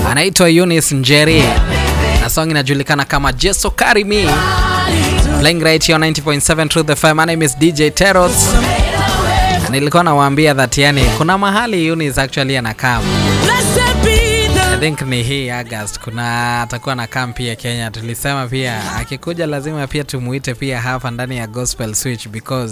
anaitwa Eunice Njeri na song inajulikana kama Jeso Carry Me. Playing right here on 90.7 Truth FM. My name is DJ Teros. Na Nilikuwa nawaambia that yani kuna mahali Eunice actually anakaa. I think ni hii August kuna atakuwa na camp pia Kenya. Tulisema pia akikuja lazima pia tumuite pia hapa ndani ya Gospel Switch because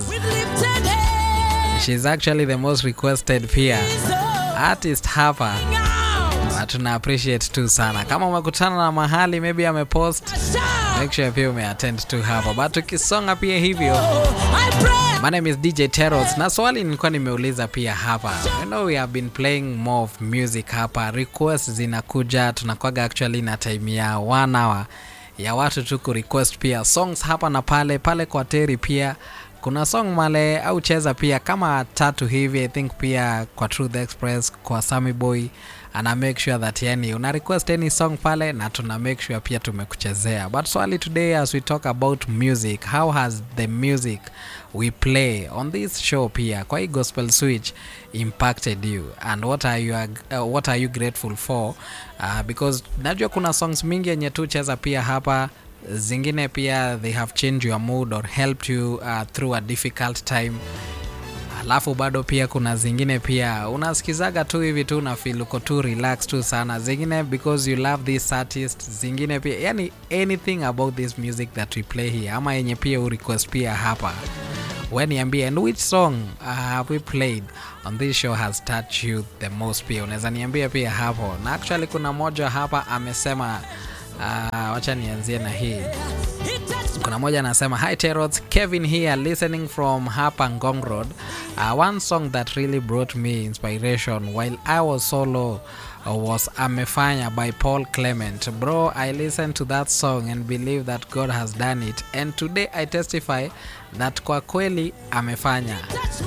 she's actually the most requested pia artist hapa na tuna appreciate tu sana. Kama umekutana na mahali maybe amepost, make sure pia umeattend tu hapa, but tukisonga pia hivyo My name is DJ Teros na swali nilikuwa nimeuliza pia hapa. You know we have been playing more of music hapa. Requests zinakuja tunakwaga actually na time ya one hour ya watu tu ku request pia songs hapa na pale pale kwa Teri pia kuna song male au cheza pia kama tatu hivi I think pia kwa Truth Express kwa Sammy Boy ana make sure that yani una request any song pale na tuna make sure pia tumekuchezea but swali today as we talk about music how has the music we play on this show pia kwa hii gospel switch impacted you and what are you, uh, what are you grateful for uh, because najua kuna songs mingi yenye tu cheza pia hapa zingine pia they have changed your mood or helped you uh, through a difficult time alafu bado pia kuna zingine pia unasikizaga tu hivi tu na feel uko tu relax tu sana zingine because you love this artist zingine pia yani anything about this music that we play here ama yenye pia urequest pia hapa weniambie and which song uh, have we played on this show has touched you the most pia unaweza niambia pia hapo na actually kuna moja hapa amesema uh, wacha nianzie na hii kuna moja anasema hi Terots, Kevin here listening from hapa Ngong Road uh, one song that really brought me inspiration while I was solo uh, was Amefanya by Paul Clement bro I listened to that song and believe that God has done it and today I testify that kwa kweli amefanya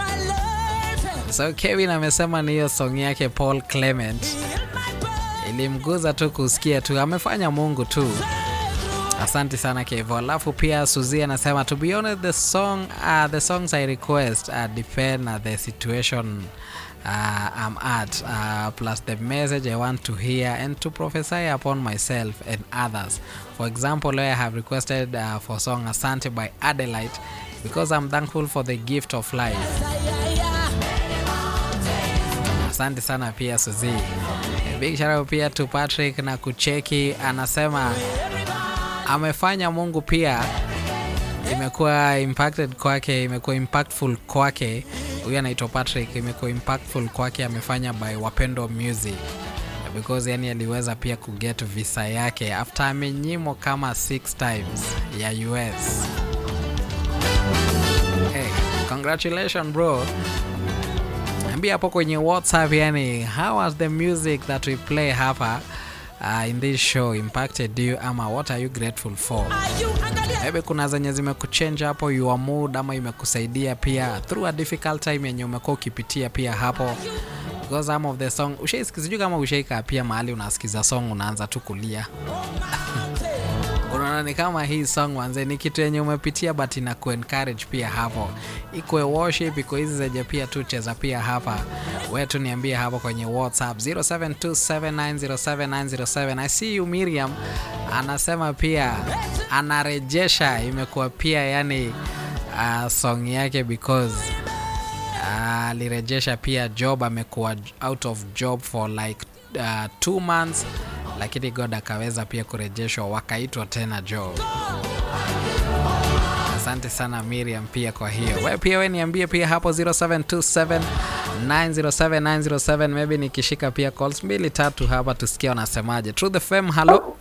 so Kevin amesema ni hiyo song yake Paul Clement ilimguza tu kusikia tu amefanya Mungu tu asante sana kevo alafu pia suzi anasema to be honest the song uh, the songs i request uh, depend on the situation uh, i'm at uh, plus the message i want to hear and to prophesy upon myself and others for example i have requested uh, for song asante by adelaide because i'm thankful for the gift of life asante sana pia suzi big shout out pia to patrick na kucheki anasema amefanya mungu pia imekuwa impacted kwake imekuwa impactful kwake huyu anaitwa patrick imekuwa impactful kwake amefanya by wapendo music because yani aliweza pia kuget visa yake after amenyimwa kama six times ya us hey, congratulations bro ambia hapo kwenye whatsapp yani how was the music that we play hapa uh, in this show impacted you ama what are you grateful for maybe kuna zenye zimekuchange hapo your mood ama imekusaidia pia through a difficult time yenye umekuwa ukipitia pia hapo because some of the song ushaisikia sijui kama ushaika pia mahali unasikiza song unaanza tu kulia unaona ni kama hii song wanze ni kitu yenye umepitia but ina kuencourage pia hapo ikwe worship iko hizi zenye pia tu cheza pia hapa we tu niambie hapo kwenye whatsapp 0727907907 i see you miriam anasema pia anarejesha imekuwa pia yani uh, song yake because alirejesha uh, pia job amekuwa out of job for like uh, two months lakini god akaweza pia kurejeshwa wakaitwa tena job asante sana miriam pia kwa hiyo we pia we niambie pia hapo 0727 907907 maybe nikishika pia calls mbili tatu hapa tusikia wanasemaje Truth FM halo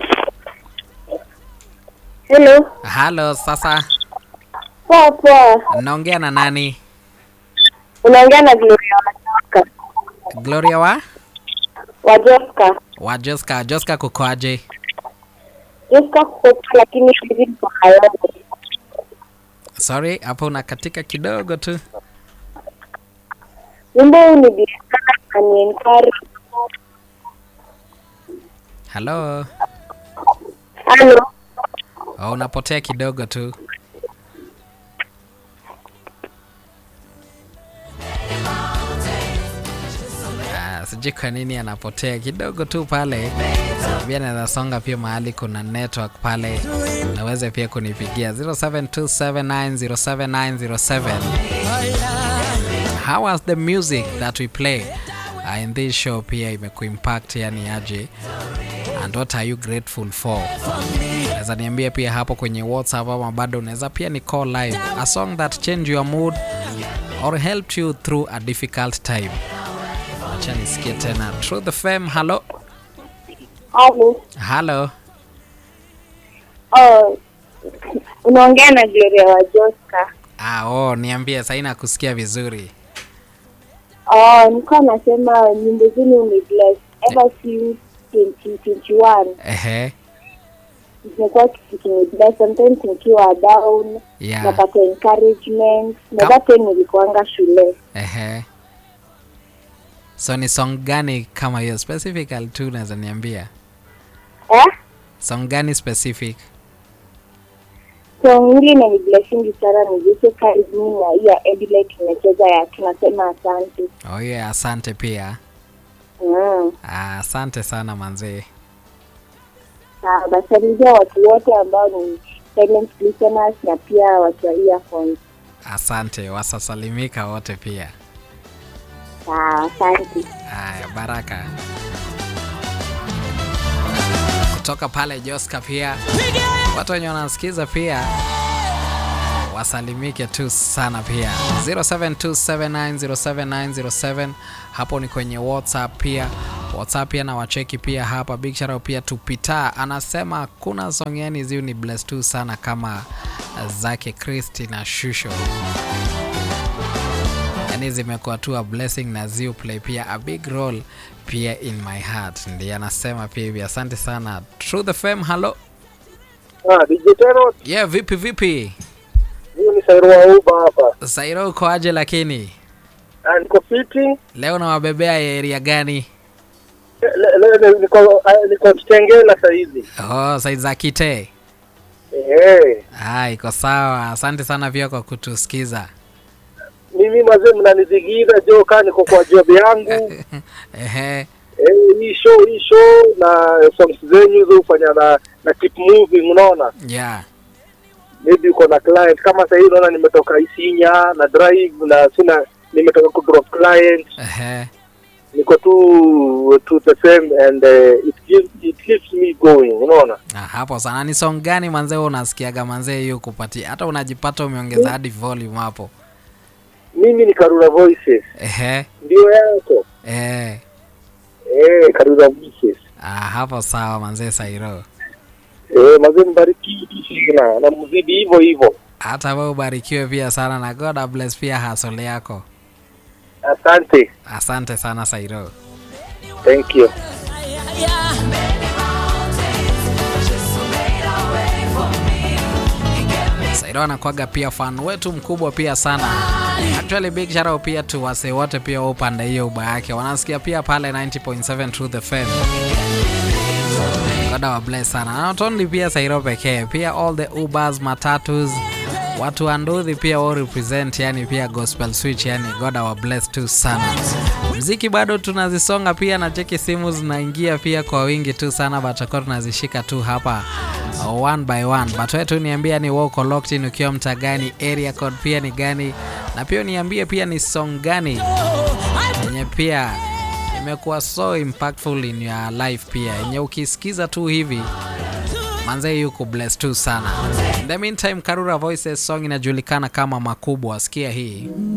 Hello. halo sasa Poa poa. naongea na nani Unaongea na Gloria Wajoska. gloria wa Wajoska. wa joska joska kukoaje Joska kukopa lakini hivi kwa hayongo. sorry hapo unakatika kidogo tu Wimbo huu ni biashara aniencourage. halo Halo. oh, unapotea kidogo tu Ah, sijui sijui kwa nini anapotea kidogo tu pale pia naweza songa pia mahali kuna network pale naweze pia kunipigia 0727907907 how was the music that we play uh, in this show pia imekuimpact yani aje and what are you grateful for naweza niambia pia hapo kwenye whatsapp ama bado unaweza pia ni call live a song that change your mood or helped you through a difficult time acha nisikie tena through the fame hello Halo. hello Oh, unaongea na Gloria wa Joska. ah, oh, niambie sahii nakusikia vizuri Oh, nilikuwa nasema nyimbo zenu ni bless ever since 2021 ehe zimekuwa kini bless sometimes nikiwa down yeah napata encouragement na Ka- that time nilikuanga shule ehe so ni song gani kama hiyo specifically tu unaweza niambia eh? song gani specific song hili na ni blessingi sana ni Yesu karibu na hii ya Edile tumecheza ya tunasema asante oh yeah asante pia mm. ah, asante sana manzee Sawa, basalimia watu wote ambao ni silent listeners na pia watu wa earphones asante wasasalimika wote pia sawa asante haya baraka kutoka pale joska pia watu wenye wanasikiza pia wasalimike tu sana pia 0727907907 hapo ni kwenye whatsapp pia whatsapp pia na wacheki pia hapa big shout out pia tupita anasema kuna song yani ziu ni bless tu sana kama zake kristi na shusho yani zimekuwa tu a blessing na ziu play pia a big role pia in my heart ndiye anasema pia hivi asante sana through the fame hello Ah, DJ Tero, yeah vipi vipi huyu ni Sairo wa Uba hapa. sairo uko aje lakini Ah, niko fiti. leo nawabebea area gani Le- le- le- Niko ah, niko Kitengela saa hizi. oh side za kite Eh, ah, iko sawa asante sana pia kwa kutusikiza mimi mazee mnanizigiza jo kaa niko kwa job yangu. ehe Eh, hii show hii show na songs zenyu hizo hufanya na na keep moving unaona? yeah Maybe uko na client kama sasa hivi unaona nimetoka Isinya na drive na sina nimetoka ku drop client. ehe Niko tu to the same and uh, it gives it keeps me going unaona? ah, hapo sana ni song gani manzee wewe unasikiaga manzee hiyo kupatia hata unajipata umeongeza hadi volume hapo Mimi ni Karura Voices. ehe Ndio yako. eh Eh, Karura Voices. ah, hapo sawa manzee sairo Eh, mazee mbarikiwe tu sana na mzidi hivyo hivyo. hata wewe ubarikiwe pia sana na god bless pia hasole yako Asante. asante sana sairo Thank you. sairo anakwaga pia fan wetu mkubwa pia sana actually big shout out pia tu wase wote pia wa upande hiyo uba yake wanasikia pia pale 90.7 True the fm God wa bless sana na not only pia sairo pekee pia all the ubers matatus watu wa nduthi pia wao represent yani pia gospel switch yani God wa bless tu sana mziki bado tunazisonga pia na cheki simu zinaingia pia kwa wingi tu sana but tutakuwa tunazishika tu hapa uh, one by one but wewe tu niambia ni wako locked in ukiwa mtaa gani area code pia ni gani na pia niambie pia ni song gani yenye pia imekuwa so impactful in your life pia yenye ukisikiza tu hivi manze yuko bless tu sana in the meantime karura voices song inajulikana kama makubwa sikia hii